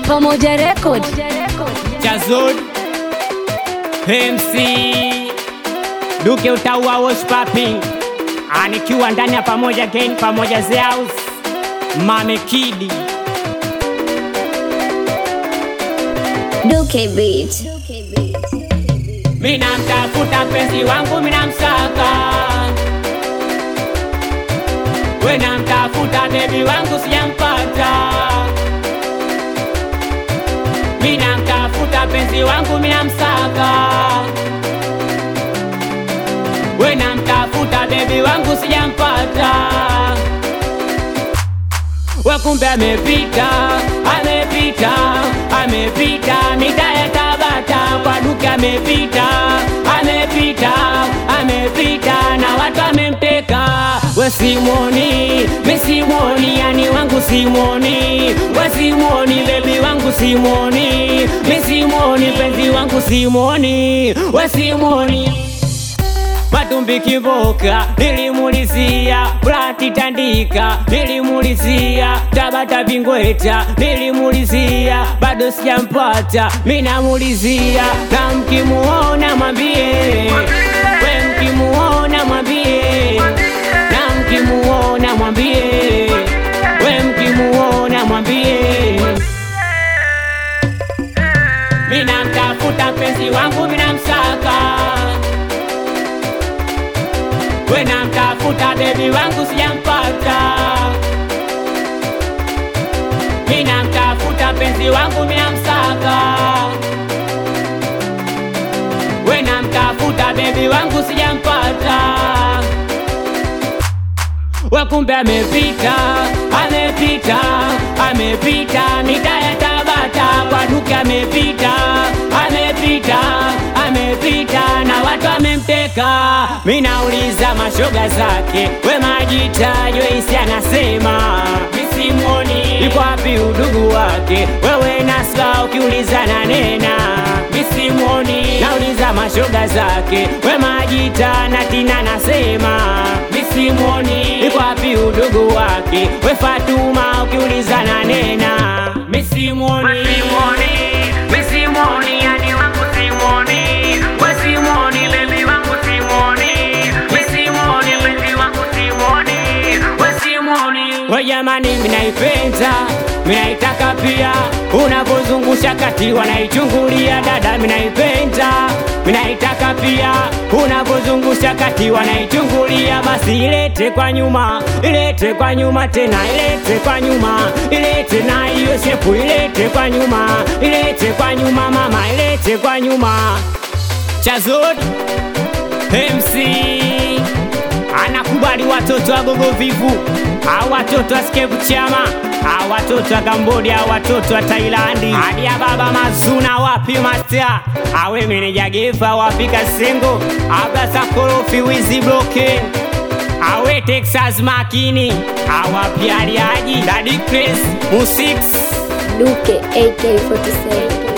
Pamoja Record. Chazod MC Duke utaua was popping anikiwa ndani ya pamoja gang pamoja Zeus Mame Kidi Duke Beat. Mina mtafuta mpenzi wangu mina msaka Wena mtafuta bebi wangu sijampata Mina mtafuta mpenzi wangu mina msaka Wena mtafuta bebi wangu sijampata Wakumbe amepita, amepita, amepita mita ya Tabata kwa Duke amepita, amepita, amepita na watu amemteka. We Simoni, mi Simoni, yani wangu Simoni, we Simoni, bebi wangu Simoni, mi Simoni, penzi wangu Simoni, we Simoni Matumbi kiboka nilimulizia, Brati Tandika nilimulizia, Tabata Bingweta nilimulizia, bado sijampata, minamulizia na mkimuona mwambie, we mkimuona mwambie, na mkimuona mwambie, we mkimuona mwambie, minamtafuta mpenzi wangu minamsaka Wena mtafuta bebi wangu sijampata, mina mtafuta penzi wangu mina msaka. Wena mtafuta bebi wangu sijampata, wakumbe amepita, amepita, amepita mita ya Tabata kwa Duke amepita, amepita, amepita na watu amemteka. Minauliza mashoga zake, we majita Joyce anasema misimoni, iko wapi udugu wake? Wewe Nasra ukiuliza na nena misimoni. Nauliza mashoga zake, we majita na Tina nasema misimoni, iko wapi udugu wake? We Fatuma ukiuliza na nena misimoni, misimoni, yani wangu Simoni, we Simoni, baby wangu Simoni, we Simoni, baby wangu Simoni, we Simoni. We jamani, minaipenda minaitaka pia, unapozungusha kati wanaichungulia dada, minaipenda minaitaka pia, unapozungusha kati wanaichungulia, basi ilete kwa nyuma, ilete kwa nyuma tena, ilete kwa nyuma, ilete na hiyo shepu, ilete kwa nyuma, ilete kwa nyuma mama, ilete kwa nyuma. Chazod MC anakubali watoto wa gogo vivu, au watoto wa skevu chama, au watoto wa Cambodia, au watoto wa Tailandi, hadi ya baba Mazuna wapi master, awe meneja gefa wapi Kasengo, abasa korofi wizi bloke awe Texas makini, awapi aliaji Daddy Chris Musix Duke AK47.